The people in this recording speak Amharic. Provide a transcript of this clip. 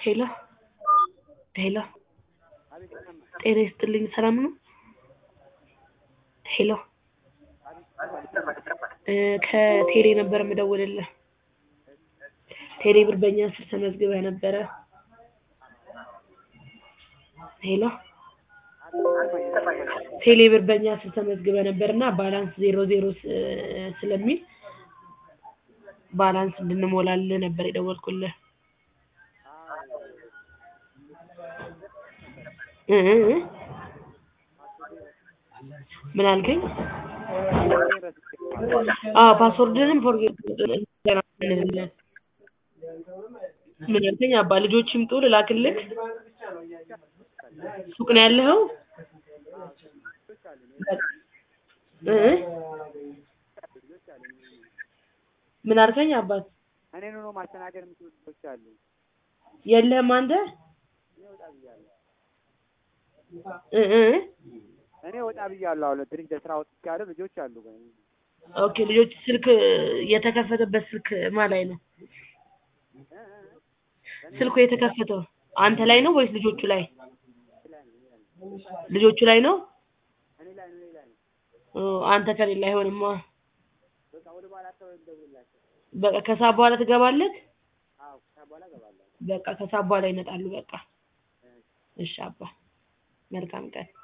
ሄሎ ሄሎ ጤና ይስጥልኝ ሰላም ነው? ሄሎ እ ከቴሌ ነበር የምደውልልህ ቴሌ ብር በእኛ ስር ተመዝግበህ ነበረ ሄሎ ቴሌ ብር በእኛ ስር ተመዝግበህ ነበር እና ባላንስ ዜሮ ዜሮ ስ- ስለሚል ባላንስ እንድንሞላልህ ነበር የደወልኩልህ እ እ እ ምን አልከኝ? አዎ ፓስወርድህንም ፎርጌት እንልልህ ምን አልከኝ አባ ልጆች ይምጡ ልላክልህ? ሱቅ ነው ያለኸው? እ እ ምን አልከኝ አባት? እኔን ሆኖ ማስተናገድ የምችሉ ልጆች አሉ። የለህም አንተ? እኔ ወጣ ብያለሁ። እ እ እ እኔ ወጣ ብያለሁ። አሁን ትንሽ ለስራ ወጥቻለሁ። ልጆች አሉ ግን ኦኬ ልጆች ስልክ የተከፈተበት ስልክ ማን ላይ ነው? ስልኩ የተከፈተው አንተ ላይ ነው ወይስ ልጆቹ ላይ? ልጆቹ ላይ ነው? እኔ ላይ ነው እኔ ላይ ነው። ኦ አንተ ከሌለ አይሆንማ። በቃ ወደ በኋላ አካባቢ እንደውልላቸው። በቃ ከሰዓት በኋላ ትገባለህ? አዎ ከዛ በኋላ እገባለሁ። በቃ ከሰዓት በኋላ ይመጣሉ በቃ። እሺ አባ መልካም ቀን።